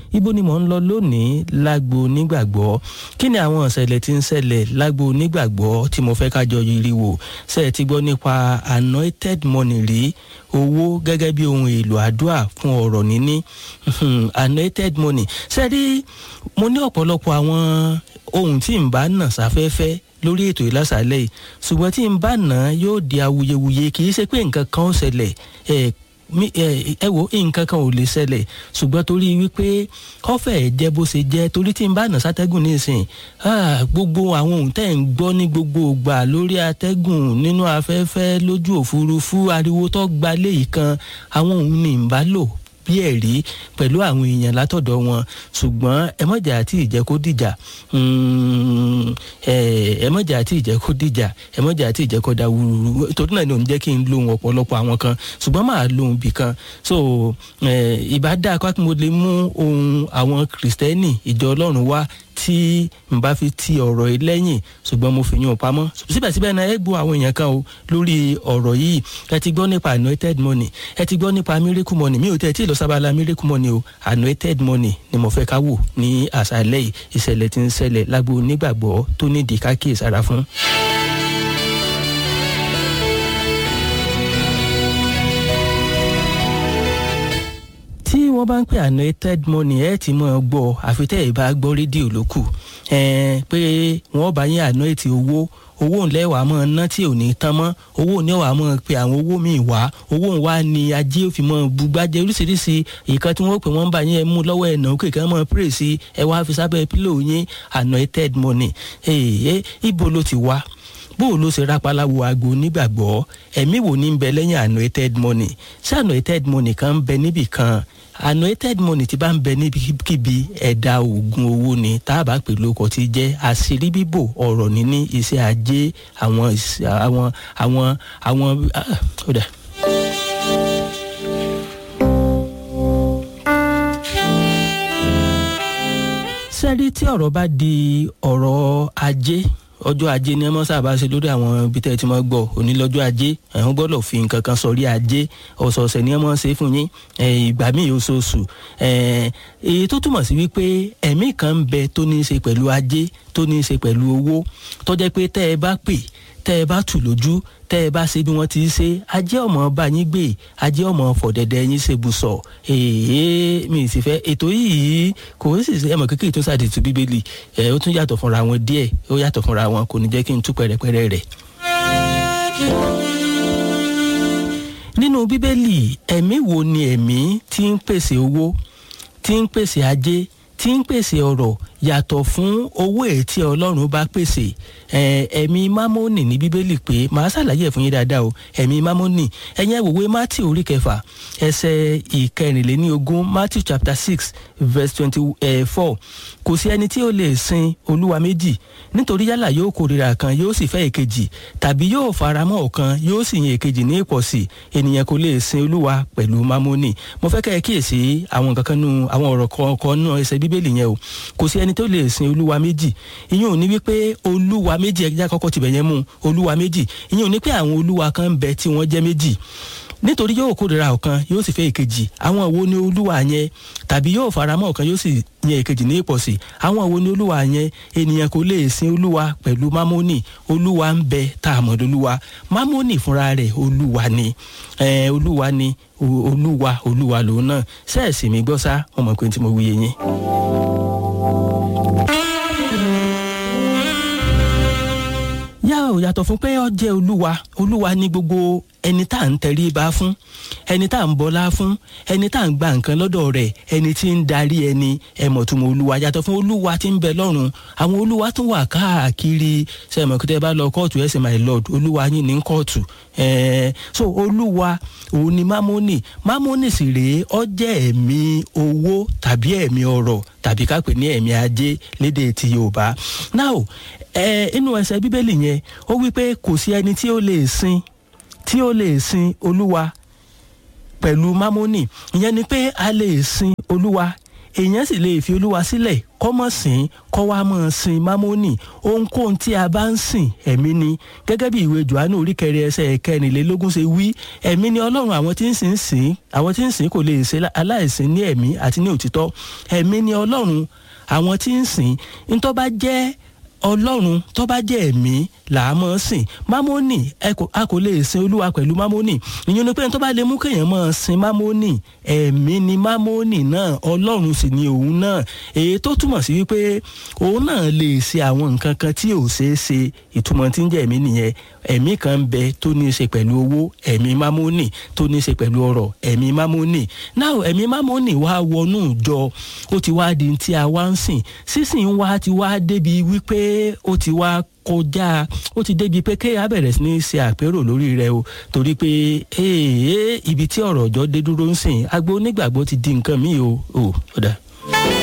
ibo ni mò ń lọ lónìí lágbo onígbàgbọ́ kí ni àwọn ìṣẹ̀lẹ̀ tí ń ṣẹlẹ̀ lágbo onígbàgbọ́ tí mo fẹ́ kájọ yiri wò ṣe é ti gbọ́ nípa anointed money rí owó gẹ́gẹ́ bí ohun èlò àdúrà fún ọ̀rọ̀ níní anointed money ṣe rí mo ní ọ̀pọ̀lọpọ̀ àwọn ohun tí n bá nà sáfẹ́fẹ́ lórí ètò ìlàsàlẹ̀ yìí ṣùgbọ́n tí n bá nà yóò di awuyewuye kì í ṣe pé nǹkan kan ó ṣẹlẹ̀ ẹ̀ ẹ wo nǹkan kan ò lè ṣẹlẹ̀ ṣùgbọ́n torí wípé kọ́fẹ̀ jẹ́ bó ṣe jẹ́ torí tí n bá nà sátẹ́gùn nísìn gbogbo àwọn ohun tẹ́ ń gbọ́ ní gbogbo ìgbà lórí atẹ́gùn nínú afẹ́fẹ́ lójú òfurufú ariwo tó gba léyìí kan àwọn ohun ní n bá lò bí ẹ̀rí pẹ̀lú àwọn èèyàn látọ̀dọ̀ wọn ṣùgbọ́n ẹ mọ̀jà àti ìjẹ́ kó dìjà ẹ mọ̀jà àti ìjẹ́ kó dìjà ẹ mọ̀jà àti ìjẹ́ kó da wúrúwúrú torí náà ni òun jẹ́ kí n lóhun ọ̀pọ̀lọpọ̀ àwọn kan ṣùgbọ́n máa lóhun bì kan so ìbá dáa kó mo lè mú ohun àwọn kìrìsìtẹ́nì ìjọ ọlọ́run wá tí n bá fi ti ọ̀rọ̀ yìí lẹ́yìn ṣùgbọ́n mo fi yún un pamọ́ síbẹ̀síbẹ̀ náà ẹ gbọ́ àwọn èèyàn kan o lórí ọ̀rọ̀ yìí ẹ ti gbọ́ nípa anointed money ẹ ti gbọ́ nípa miracle money mi ò tẹ́ tí ì lọ sábàlá miracle money o anointed money ni mo fẹ́ ká wò ní àṣálẹ́ yìí ìṣẹ̀lẹ̀ tí ń ṣẹlẹ̀ lágbo onígbàgbọ́ tó nídìí ká kíyèsára fún. tí wọ́n bá ń pè anointed money ẹ ti mọ̀ ọ́ gbọ́ àfi tẹ́ ẹ bá gbọ́ rédíò ló kù pé wọ́n bá yín anoint owó owó ńlẹ́ wàá mọ̀ ná tí ò ní tán mọ́ owó ní wàá mọ̀ pé àwọn owó míì wá owó wa ni ajé òfin mọ̀ bugbájẹ́ oríṣiríṣi ìkan tí wọ́n pè wọ́n bá yín ẹ mú lọ́wọ́ ẹ̀ náà kéèké mọ̀ pray sí ẹ wá fi sábẹ́ pílò yín anointed money ibo ló ti wá bóò ló ṣe rápálá wo aago nígbàgbọ́ ẹ̀mí wo ní ń bẹ lẹ́yìn anointed money ṣé anointed money kan ń bẹ níbì kan anointed money ti bá ń bẹ níbikíbi ẹ̀dá oògùn owó ni tá a bá pè lóko ti jẹ́ àṣírí bíbò ọ̀rọ̀ níní iṣẹ́ ajé àwọn àwọn àwọn àwọn ọ̀dà. sẹ́rí tí ọ̀rọ̀ bá di ọ̀rọ̀ ajé ọjọ́ ajé ni ẹ mọ́ sábà ṣe lórí àwọn ibi tẹ́ ẹ ti mọ́ gbọ́ òní lọ́jọ́ ajé ẹ̀hún gbọ́dọ̀ fi nǹkan kan sọrí ajé ọ̀sọ̀ọ̀sẹ̀ ni ẹ mọ́ ṣe fún yín ìgbà míì oṣooṣù èyí tó túmọ̀ sí wípé ẹ̀mí kan ń bẹ tó ní í ṣe pẹ̀lú ajé tó ní í ṣe pẹ̀lú owó tó jẹ́ pé tẹ́ ẹ bá pè tẹ́ ẹ bá tù lójú tẹ́ ẹ bá ṣe bí wọ́n ti ṣe ajé ọmọ bá yín gbé ajé ọmọ fọ̀dẹ̀dẹ̀ yín ṣe bùsọ̀ èèyàn mi sì fẹ́ ètò yìí kò sì ṣe ẹmọ kékeré tó ṣàdìtú bíbélì ẹ ó tún yàtọ̀ fúnra wọn díẹ̀ ó yàtọ̀ fúnra wọn kò ní jẹ́ kí n tú pẹ̀rẹ̀pẹ̀rẹ̀ rẹ̀. nínú bíbélì ẹ̀mí wo ni ẹ̀mí tí ń pèsè owó tí ń pèsè ajé tí ń pèsè ọ̀rọ̀ yàtọ̀ fún owó èyí tí ọlọ́run bá pèsè ẹ̀mí mámónì ní bíbélì pé màá ṣàlàyé ẹ̀ fún yín dáadáa o ẹ̀mí mámónì ẹ̀yìn ẹ̀wòwe matthew orí kẹfà ẹsẹ̀ ìkẹrìnléníogún matthew chapter six verse twenty four kò sí ẹni tí ó lè sin olúwa méjì nítorí yálà yóò kórìíra kan yóò sì fẹ́ èkejì tàbí yóò faramọ́ ọ̀kan yóò sì yin èkejì ní ìpọ̀sí ènìyàn kò lè sin olúwa pẹ̀lú mámónì mo fẹ́ kẹ́ ẹ kíyèsí àwọn kankan nù àwọn ọ̀rọ̀ kọ̀ọ̀kan nù ẹsẹ̀ bíbélì yẹn o kò sí ẹni tó lè sin olúwa méjì ìyẹn ò ní wípé olúwa méjì ẹja kọ́kọ́ tibẹ̀ yẹn mú olúwa méjì ìyẹn ò ní pé àwọn olúwa kan ń bẹ tí wọ́n jẹ́ méjì nítorí yóò kórìíra ọ̀kan yóò sì fẹ́ èkejì àwọn wo ni olúwa yẹn tàbí yóò faramọ́ ọ̀kan yóò sì yan èkejì ní ìpọ̀sí àwọn wo ni olúwa yẹn ènìyàn kò lè sin olúwa pẹ̀lú mámónì olúwa ń bẹ tá a mọ̀ lólúwa mámónì fúnra rẹ̀ olúwa ni olúwa ni olúwa olúwa lòun náà sẹ́ẹ̀sì mi gbọ́ sá wọn mọ̀ pé tí mo wúye yín. yá ò yàtọ̀ fún pé ó jẹ́ olúwa olúwa ní gbogbo ẹni tá à ń tẹrí ba fún ẹni tá à ń bọlá fún ẹni tá à ń gba nǹkan lọ́dọ̀ rẹ̀ ẹni tí ń darí ẹni ẹ̀mọ̀túnmọ̀ olúwa yàtọ̀ fún olúwa tí ń bẹ lọ́run àwọn olúwa tún wà káàkiri sẹ́mọ̀ kí tẹ́ bá lọ kóòtù ẹ̀ sì my lord olúwa yín ní kóòtù ẹ̀ẹ́ so olúwa òun ni mámónì mámónì sì rèé ó jẹ́ ẹ̀mí owó tàbí ẹ̀mí ọrọ̀ tàbí ká pè ní ẹ̀mí ajé lédè ti yorùbá now ẹ inú ẹsẹ̀ bíbélì yẹn ó wí pé kò sí ẹni tí ó lè sin tí ó lè sin olúwa pẹ̀lú mámónì ìyẹn ni pé a lè sin olúwa èèyàn sì lè fi olúwa sílẹ̀ kọ́mọ̀ sìn kọ́ wa mọ̀ sin mámónì ohunkóhun tí a bá ń sìn ẹ̀mí ni gẹ́gẹ́ bí ìwé johannu orí kẹrin ẹsẹ̀ kẹrìnlélógún ṣe wí ẹ̀mí ni ọlọ́run àwọn tí ń sìn sìn àwọn tí ń sìn kò lè ṣe aláìsìn ní ẹ̀mí àti ní òtítọ́ ẹ̀mí ni ọlọ́run àwọn tí ń sìn ntọ́ bá jẹ́ ọlọ́run tó bá jẹ́ ẹ̀mí là á mọ̀ sìn mámónì a kò lè sin olúwa pẹ̀lú mámónì ìyẹn ni pé tó bá lè mú kéèyàn mọ̀ sin mámónì ẹ̀mí ni mámónì náà ọlọ́run sì ni òun náà èyí tó túmọ̀ sí wípé òun náà lè ṣe àwọn nǹkan kan tí ò ṣeé ṣe ìtumọ̀ tí ń jẹ́ ẹ̀mí nìyẹn ẹ̀mí kan ń bẹ tó ní í ṣe pẹ̀lú owó ẹ̀mí mámónì tó ní í ṣe pẹ̀lú ọrọ̀ ẹ̀mí mámónì náà ẹ̀mí mámónì wá wọnú ìjọ ó ti wá di tí a wá ń sìn sísìn wa ti wá débi wípé ó ti wá kọjá ó ti débi pé kéèyàn bẹ̀rẹ̀ sí ní ṣe àpérò lórí rẹ o torí pé ibi tí ọ̀rọ̀ ọjọ́ dé dúró ń sìn agbo onígbàgbọ́ ti di nǹkan míì o ò ó dà.